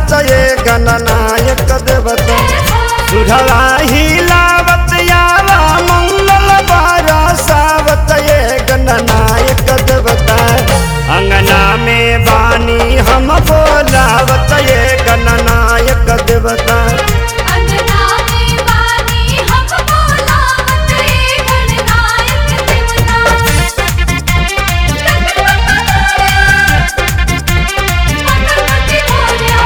बोलावत ये गणनायक देवता सुढ़वा हिलावत यावा मंगल बरसावत ये गणनायक देवता अंगना में बानी हम बोलावत ये गणनायक देवता अंगना में वाणी हम बोलावत ये गणनायक देवता मंगलमती मोरया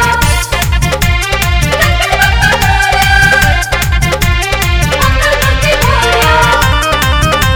मंगलमती मोरया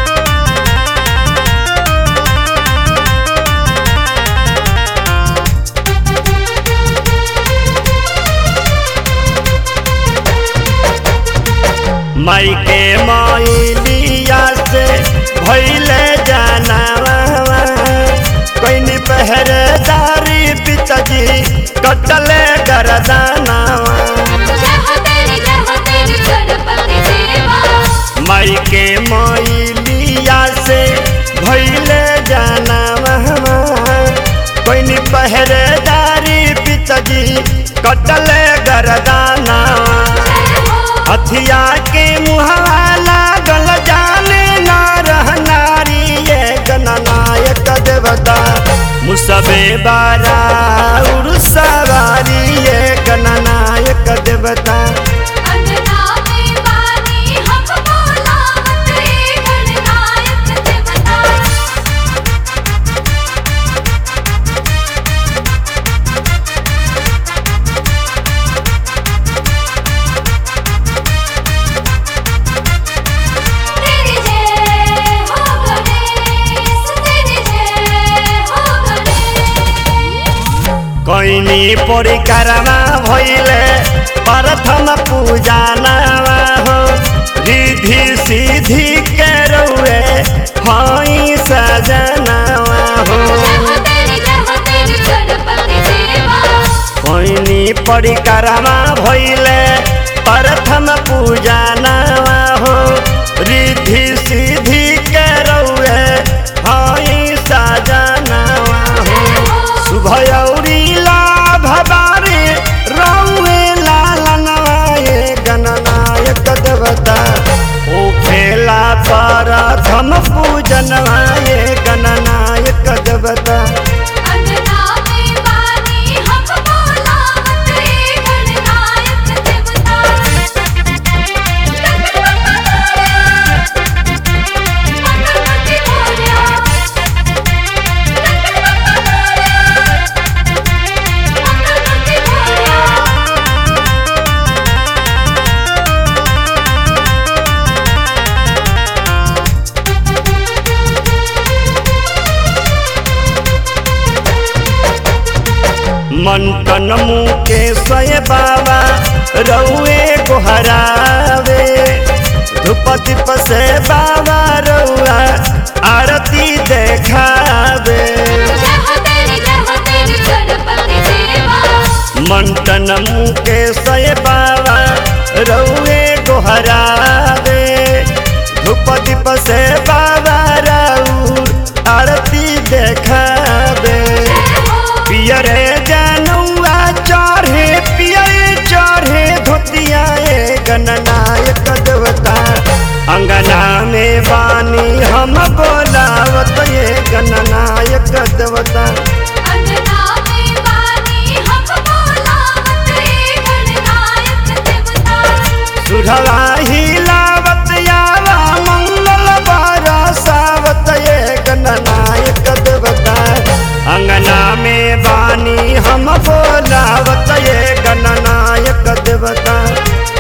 माई के माइलिया से भैले जानावा कोई पहरेदारी पिताजी कटले गरदानावा जय हो तेरी जय हो तेरी गणपति देवा माई के माइलिया से भैले जानावा कोई पहरेदारी पिताजी कटले गरदानावा हथिया के मुहवा लागल जाने ना रह नारी ये गणनायक देवता मुसबे बारा उर्सवारी ये गणनायक देवता अंगना में वाणी हम बोलावत ये गणनायक देवता तेरी जय हो गणेश तेरी जय हो गणेश कैनी परिकारमा भैले प्रथम पूजा नावा हो रिधि सिद्धि के रौए हई सजनावा हो जय हो तेरी जय हो तेरी गणपति देवा कोइनी परिकारमा भैले प्रथम पूजा नावा हो रिधि सिद्धि के रौए हई सजनावा हो शुभयौरी लाभ बारे रौए लालनवा ये गणनायक देवता ओ खेला प्रथम पूजनवा ये गणनायक देवता अंगना में वाणी हम बोलावत ये गणनायक देवता मंगलमती मोरया मंगलमती मोरया मंटन मुके सय बाबा रौए गोहरावे धूप दीप से बाबा रौआ आरती देखावे जय हो तेरी जय हो तेरी गणपति देवा मंटन मुके सय बाबा रौए गोहरावे धूप दीप से बाबा रौर आरती देखावे पियरे जनुआ चढ़े पियरे चढ़े धोतिया ए गणनायक देवता अंगना में बानी हम बोलावत ये गणनायक देवता अंगना में वाणी हम बोलावत ये गणनायक देवता सुढ़वा हिलावत यावा मंगल बरसावत ये गणनायक देवता अंगना में बानी हम बोलावत ये गणनायक देवता